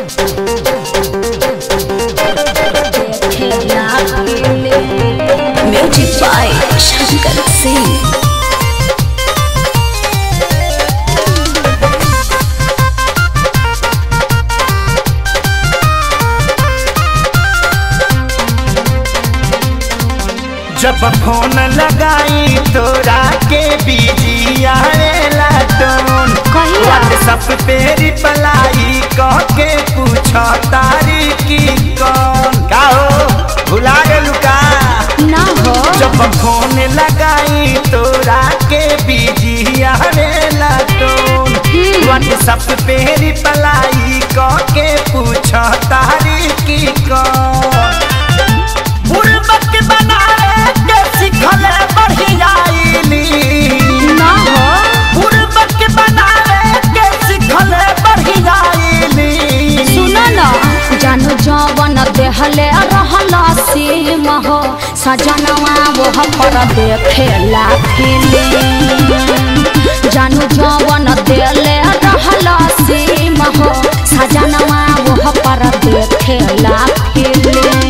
Music by Shankar Singh. जब phone लगाई तोरा के बिजी आवेला टोन कहिया? व्हाट्सएप पे रिप्लाई कह के पूछ तारी की कौन का हो भुला गेलू का ना हो जब फोन लगाई तोरा के बिजी आवेला टोन व्हाट्सएप पे रिप्लाई कह के पूछ तारी की कौन बुड़बक बनावे के सिखले बढ़ियाईली ना हो बुड़बक बनावे के सिखले बढ़ियाईली सुनो ना जानू जवन देहले रहला सीम हो सजनवा वो पर देखेला फिल्म जानू जवन देले रहला सीम हो सजनवा वो पर देखेला फिल्म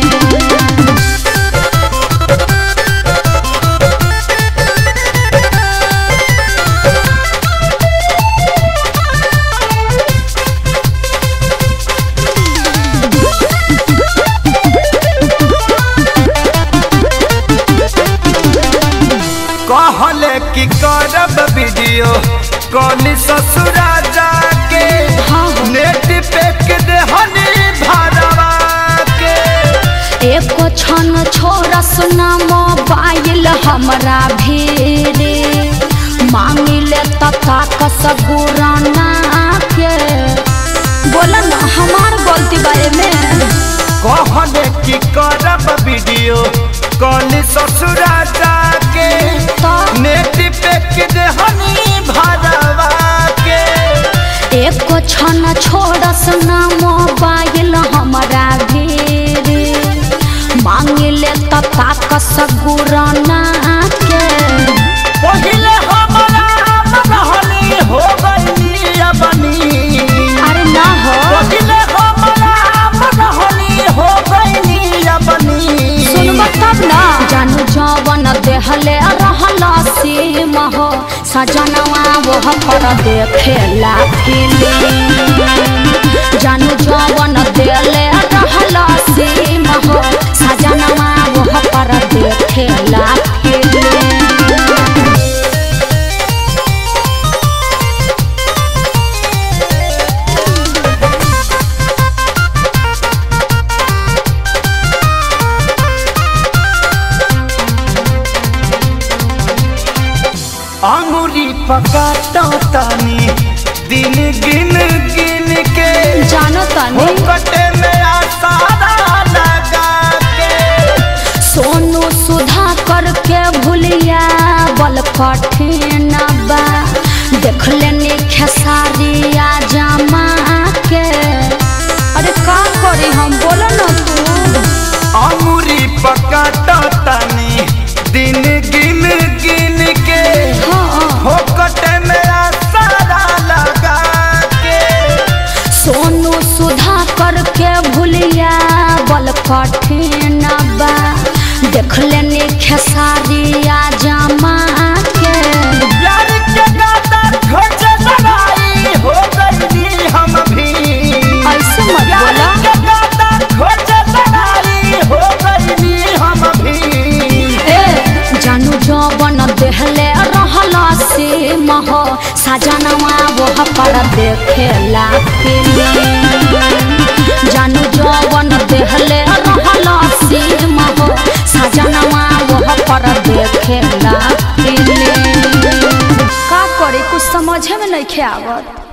कहले कि करब वीडियो कॉल ससुरा जाके हाँ। नेट पे के देहनी भरवा के एको क्षण छोड़ सुना मोबाइल हमरा भीरे मांगिले तथा कसगुराना के बोला ना हमार गलती बारे में कहले कि करब वीडियो कॉल ससुरा जाके तो नेट पे के देहनी भरवा के एको क्षण छोड़ सुना मोबाइल हमरा भीरे मांगिले तथा कसगुराना के पहिले हमरा मनहनी हो गईली अबनी अरे ना हो पहिले हमरा मनहनी हो गईली अबनी सुनब तब ना जानू जवन देहले रहला सीम हो सजनवा वो पर देखेला फिल्म जानू जवन देले रहला सीम हो सजनवा वो पर देखेला फिल्म अंगुरी पकाता तानी दिन गिन गिन के जानो तनी कटे में आसारा लगा के सोनू सुधा करके भूलिया बल कठिन बा देख लेनी खेसारिया जमा के अरे का करी हम बोलो ना तू अंगुरी पकाता तानी दिन गिन गिन के हाँ फोकटे में आसारा लगा के सोनू सुधा करके भूलिया बल कठिन बा देख लेनी खेसारिया जमा के प्यार के गाता खोज लड़ाई हो गई हम भी ऐसे मत प्यार बोला के गाता खोज लड़ाई हो गई हम भी ए जानू जवन देहले रहला से मह सजनवा वो पर देखेला फिल्म जानू जवन देहले रहला से मह सजनवा वो पर देखेला फिल्म का करे कुछ समझे में नहीं आवत